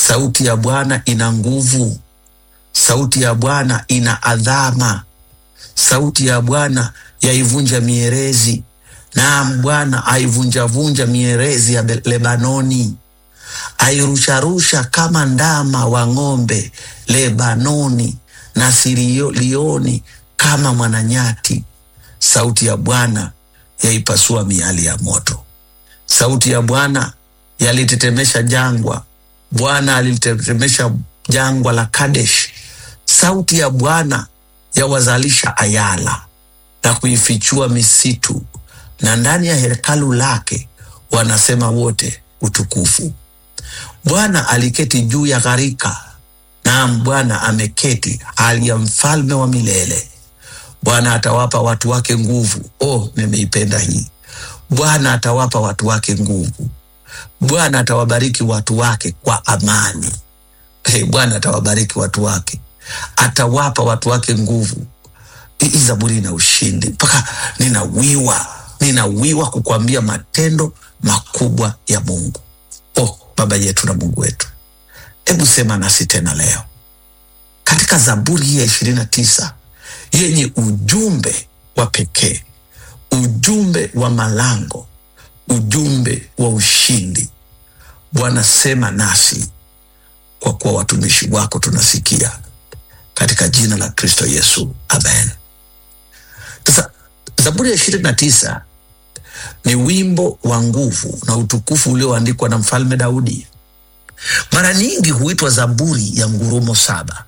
Sauti ya Bwana ina nguvu, sauti ya Bwana ina adhama, sauti ya Bwana yaivunja mierezi. Naam, Bwana aivunjavunja mierezi ya Be- Lebanoni, airusharusha kama ndama wa ng'ombe Lebanoni, na Sirioni kama mwananyati. Sauti ya Bwana yaipasua miali ya moto. Sauti ya Bwana yalitetemesha jangwa. Bwana alitetemesha jangwa la Kadesh. Sauti ya Bwana yawazalisha ayala na kuifichua misitu, na ndani ya hekalu lake wanasema wote utukufu. Bwana aliketi juu ya gharika, naam, Bwana ameketi hali ya mfalme wa milele. Bwana atawapa watu wake nguvu. Oh, nimeipenda hii. Bwana atawapa watu wake nguvu. Bwana atawabariki watu wake kwa amani. Hey, Bwana atawabariki watu wake, atawapa watu wake nguvu. Hii Zaburi ina ushindi mpaka ninawiwa, ninawiwa kukuambia matendo makubwa ya Mungu. Oh, Baba yetu na Mungu wetu, hebu sema nasi tena leo katika Zaburi hii ya ishirini na tisa yenye ujumbe wa pekee, ujumbe wa malango, ujumbe wa ushindi. Bwana, sema nasi kwa kuwa watumishi wako tunasikia, katika jina la Kristo Yesu, amen. Sasa Zaburi ya ishirini na tisa ni wimbo wa nguvu na utukufu ulioandikwa na mfalme Daudi. Mara nyingi huitwa Zaburi ya ngurumo saba.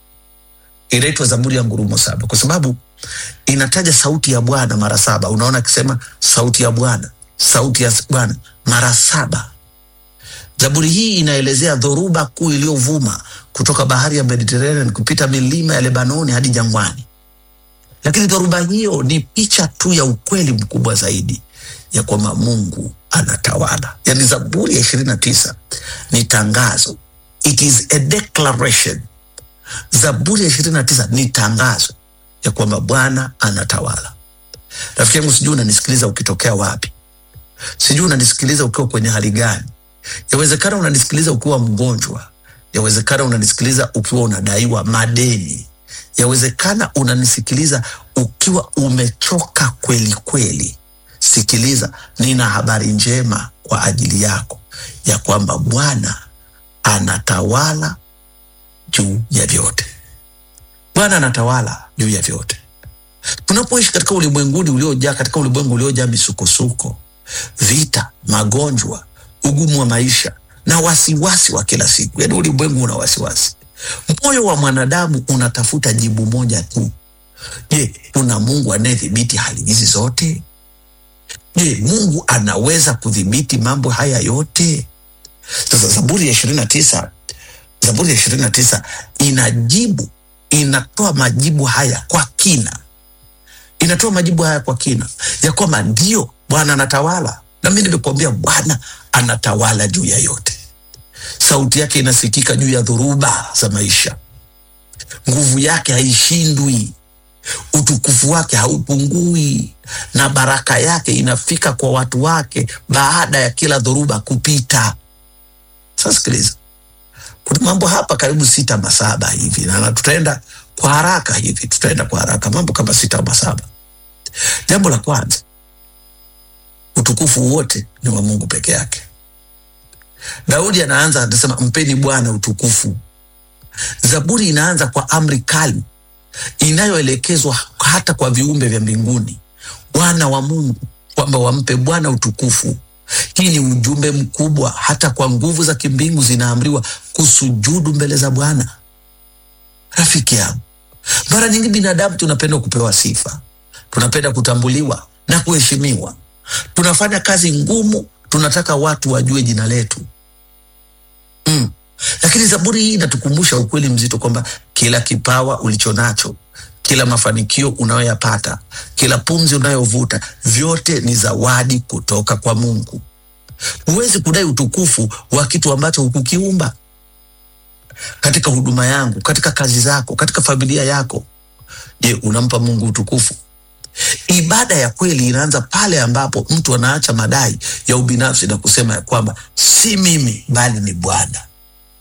Inaitwa Zaburi ya ngurumo saba kwa sababu inataja sauti ya Bwana mara saba. Unaona akisema sauti ya Bwana, sauti ya Bwana mara saba. Zaburi hii inaelezea dhoruba kuu iliyovuma kutoka bahari ya Mediterranean kupita milima ya Lebanoni hadi jangwani. Lakini dhoruba hiyo ni picha tu ya ukweli mkubwa zaidi ya kwamba Mungu anatawala. Yaani Zaburi ya ishirini na tisa ni tangazo, it is a declaration. Zaburi ya ishirini na tisa ni tangazo ya kwamba Bwana anatawala. Rafiki yangu, sijui unanisikiliza ukitokea wapi, sijui unanisikiliza ukiwa kwenye hali gani. Yawezekana unanisikiliza ukiwa mgonjwa, yawezekana unanisikiliza ukiwa unadaiwa madeni, yawezekana unanisikiliza ukiwa umechoka kweli kweli. Sikiliza, nina habari njema kwa ajili yako ya kwamba Bwana anatawala juu ya vyote. Bwana anatawala juu ya vyote. Tunapoishi katika ulimwenguni uliojaa katika ulimwengu uliojaa misukosuko, vita, magonjwa, ugumu wa maisha na wasiwasi wa kila siku, yaani ulimwengu una wasiwasi, moyo wa mwanadamu unatafuta jibu moja tu. Je, kuna Mungu anayedhibiti hali hizi zote? Je, Mungu anaweza kudhibiti mambo haya yote? Sasa Zaburi ya ishirini na tisa Zaburi ya ishirini na tisa inajibu, inatoa majibu haya kwa kina, inatoa majibu haya kwa kina ya kwamba ndio Bwana anatawala, na mi nimekuambia Bwana anatawala juu ya yote. Sauti yake inasikika juu ya dhoruba za maisha, nguvu yake haishindwi, utukufu wake haupungui, na baraka yake inafika kwa watu wake baada ya kila dhoruba kupita. Sasa sikiliza, kuna mambo hapa karibu sita ama saba hivi, na tutaenda kwa haraka hivi, tutaenda kwa haraka, mambo kama sita ama saba. Jambo la kwanza, utukufu wote ni wa Mungu peke yake. Daudi anaanza anasema, mpeni Bwana utukufu. Zaburi inaanza kwa amri kali inayoelekezwa hata kwa viumbe vya mbinguni, wana wa Mungu, kwamba wampe Bwana utukufu. Hii ni ujumbe mkubwa, hata kwa nguvu za kimbingu zinaamriwa kusujudu mbele za Bwana. Rafiki yangu, mara nyingi binadamu tunapenda kupewa sifa, tunapenda kutambuliwa na kuheshimiwa. Tunafanya kazi ngumu, tunataka watu wajue jina letu mm. Lakini Zaburi hii inatukumbusha ukweli mzito kwamba kila kipawa ulicho nacho, kila mafanikio unayoyapata, kila pumzi unayovuta, vyote ni zawadi kutoka kwa Mungu. Huwezi kudai utukufu wa kitu ambacho hukukiumba. Katika huduma yangu, katika kazi zako, katika familia yako, je, unampa Mungu utukufu? Ibada ya kweli inaanza pale ambapo mtu anaacha madai ya ubinafsi na kusema ya kwamba si mimi bali ni Bwana.